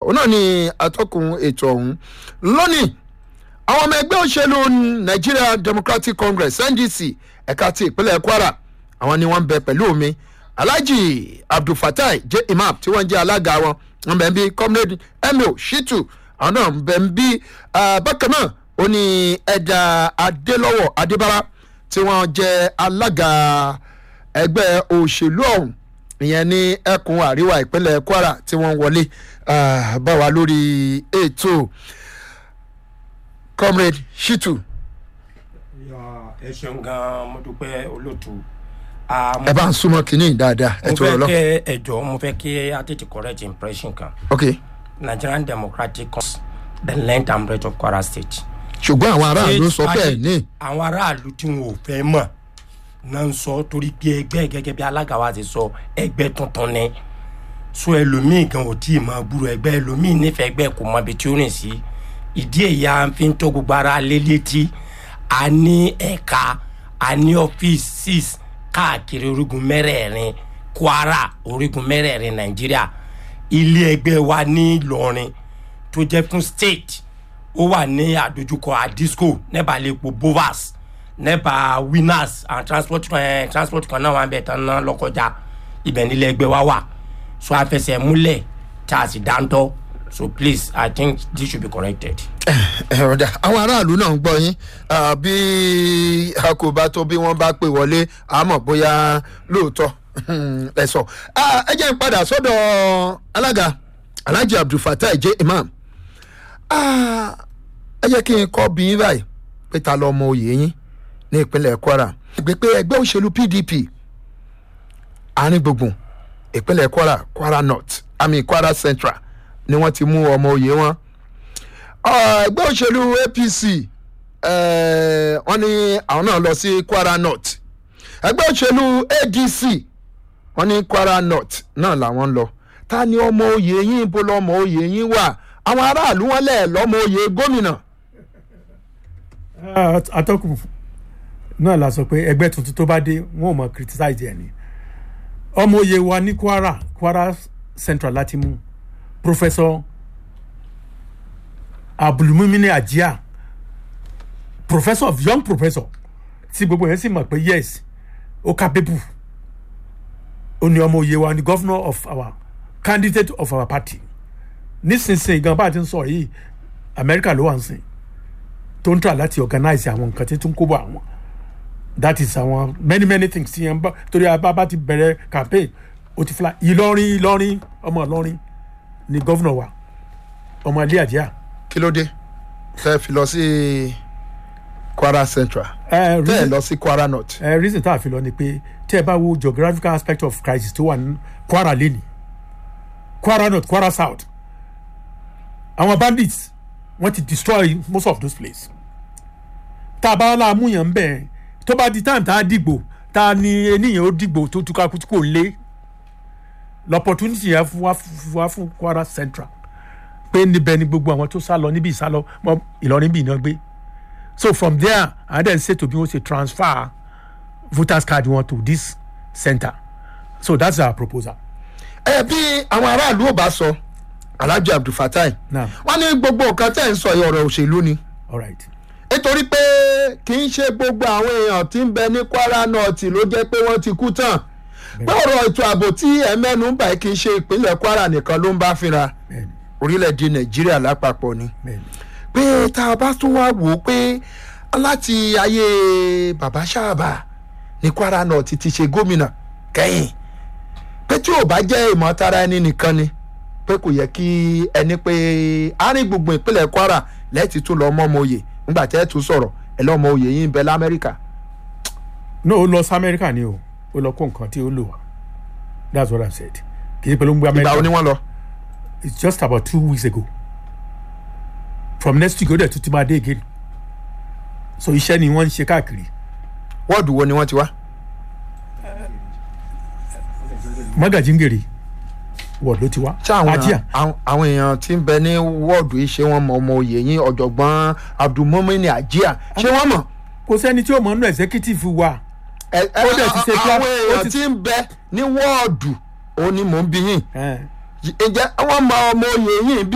òun náà ni atọ́kùn ètò ọ̀hún lónìí àwọn ọmọ ẹgbẹ́ òṣèlú nigeria democratic congress ndc ẹ̀ka ti ìpínlẹ̀ kwara àwọn ni wọ́n ń bẹ pẹ̀lú mi alhaji abdulfatai j imam tí wọ́n jẹ́ alága wọn wọ́n bẹ̀ ń bí comrade emil shitu àwọn náà ń bẹ̀ ń bí bákan náà ó ní ẹ̀dà adélọ́wọ̀ adébára tí wọ́n jẹ́ alága ẹgbẹ́ òṣèlú ọ̀hún ìyẹn ní ẹkùn àríwá ìpínlẹ̀ kwara tí wọ́n wọlé bá wa lórí ètò comrade shitu. ẹ ṣeun gan mo dúpẹ́ olóòtú. ẹ bá ń súnmọ́ kínní dáadáa ẹ mo tó rọ fẹ́ lọ. kẹ́ ẹjọ́ mo fẹ́ kí a tètè correct impression kan ok nigerian democratic congress the length and breadth of kwara state. ṣùgbọ́n àwọn aráàlú sọ pé ẹ̀ ní. àwọn aráàlú tí wọn ò fẹ́ mọ̀ náà ń sọ torí pé ẹgbẹ́ gẹ́gẹ́ bí alága wa ti sọ ẹgbẹ́ tuntun ni so ẹlòmíì gan ò tí ì máa gbúrò ẹgbẹ́ ẹlòmíì nífẹ̀ẹ́ ẹgbẹ́ kò mọ ibi tí ó rìn sí ìdí èyí à ń fi ń tó gbogbo ara lé létí a ní ẹ̀ka a ní ọ́fíìsì káàkiri orígun mẹ́rẹ̀ẹ̀rin kwara orígun mẹ́rẹ̀ẹ̀rin nàìjíríà ilé ẹgbẹ́ wa ní ìlọrin tó jẹ́ fún state ó wà ní àdójúkọ àdisco nẹ́bà lẹ́pọ̀ bovas nẹ́bà winners and transport eh, transport kan náà wà bẹ̀ tán náà lọ́kọjá ibẹ̀ nílẹ̀ ẹgbẹ́ wa wà so àfẹsẹ̀ múlẹ̀ tá a sì dáńtọ́ so please i think this should be corrected. ẹ ọ̀dà àwọn aráàlú náà ń gbọ́ yín ah, bí a kò bá tó bí wọ́n bá pè wọlé àmọ́ bóyá lóòótọ́ ẹ sọ Ah, ẹ jẹ́ ń padà sọ́dọ̀ alága alhaji abdulfatai j imam Ah, ẹ jẹ́ kí n kọ́ bí yín báyìí pé ta lọ́mọ oyè yín ní ìpínlẹ̀ kwara ìgbé pé ẹgbẹ́ òṣèlú pdp àárín gbùngbùn ìpínlẹ̀ kwara kwara north àmì kwara central ni wọ́n ti mú ọmọ oyè wọn Ah, ẹgbẹ́ òṣèlú apc eh, wọ́n ní àwọn náà lọ sí kwara north ẹgbẹ́ òṣèlú adc wọ́n ní kwara north náà làwọn ń lọ ta ni ọmọ oyè yín bó lọmọ oyè yín wà àwọn aráàlú wọn lẹ̀ lọ́mọ oyè gómìnà atọ́kùn náà la sọ pé ẹgbẹ́ tuntun tó bá dé wọn ò mọ criticize ẹ̀ ni ọmọ oyè wa ní kwara kwara central láti mú professor abdulmumini ajia professor of young professor tí gbogbo yẹn sì mọ̀ pé yes ó capable ó ní ọmọ oyè wa ní governor of our candidate of our party nísinsìnyí gan bá a ti ń sọ yìí america ló wà ń sìn tó ń tà láti organize àwọn nǹkan tí tún kó bọ̀ àwọn that is àwọn many many things tí yẹn bá torí abá ti bẹ̀rẹ̀ campaign ó ti fila ìlọrin ìlọrin ọmọ ìlọrin ni gómìnà wa ọmọ ilé àjíà. kí ló dé tẹ́ fi lọ sí kwara central ẹ tẹ́ ẹ reason lọ sí kwara north ẹ reason tá a fi lọ ni pé tí ẹ bá wo geographical aspect of crisis tó wà ní kwara lẹ́nì kwara north kwara south àwọn bandits wọ́n ti destroy most of those places tá a bá la múyàn ń bẹ̀ tó bá di time tá a dìgbò tá a ní eníyàn ó dìgbò tó túká kú tí kò lé l'opportunity yẹn fún wa fún wa fún kwara central pé níbẹ̀ ni gbogbo àwọn tó sá lọ níbi ìsálọ mọ ìlọrin bí iná gbé so from there and then say to bí wọ́n ṣe transfer voters card wọn to this center so that's our proposal. ẹ bí àwọn aráàlú ò bá sọ alhaji abdulfatai Naam. wọ́n ní gbogbo nǹkan tẹ́ ẹ̀ ń sọ yìí ọ̀rọ̀ òṣèlú ni all right. nítorí pé kì í ṣe gbogbo àwọn èèyàn tí ń bẹ ní kwara north ló jẹ́ pé wọ́n ti kú tán pé ọ̀rọ̀ ètò ààbò tí ẹ mẹ́nu ń bà kì í ṣe ìpínlẹ̀ kwara nìkan ló ń bá fínra bẹ́ẹ̀ni orílẹ̀-èdè nàìjíríà lápapọ̀ ni bẹ́ẹ̀ni. pé tá a bá tún wá wò ó pé láti ayé bàbá sáàbà ní kwara north ti ṣe gómìnà kẹ́yìn pé tí ò bá jẹ́ ìmọ̀tara ẹni nìkan ni pé kò yẹ kí ẹni pé àárín gbùngbùn ìpínlẹ̀ kwara lẹ́ẹ̀tì tún lọ́ọ́ mọ́mọ́ oyè nígbà tẹ́ ẹ̀ tún sọ̀rọ̀ ẹ̀ lọ́mọ oyè yín ń bẹ lamẹ́ríkà no ó lọ sí amẹ́ríkà ni o ó lọ kó nǹkan tí ó lò wá that's what i said kì í pẹ̀lú ń gbé ìgbà wo ni amẹ́ríkà wọ́n lọ. it's just about two weeks ago from next week ó dẹ̀ tún ti máa dé again so iṣẹ́ ni wọ́n ń ṣe káàkiri wọ́ọ̀dù wo ni wọ́n ti wá. magajingere wọ́ọ̀dù ló ti wá ṣé àwọn ajia àwọn- àwọn èèyàn tí ń bẹ ní wọ́ọ̀dù yìí ṣé wọ́n mọ ọmọ oyè yín ọ̀jọ̀gbọ́n abdulmumini ajia ṣé wọ́n mọ̀. kò sẹ́ni tí ó mọ̀ nínú executive wa ẹ- ẹ- Ó dẹ̀ ti ṣe plan- àwọn ó èèyàn ti- tí ń bẹ ní wọ́ọ̀dù òun ni mò ń bí yín Eh, ǹjẹ́ wọ́n mọ ọmọ oyè yín bí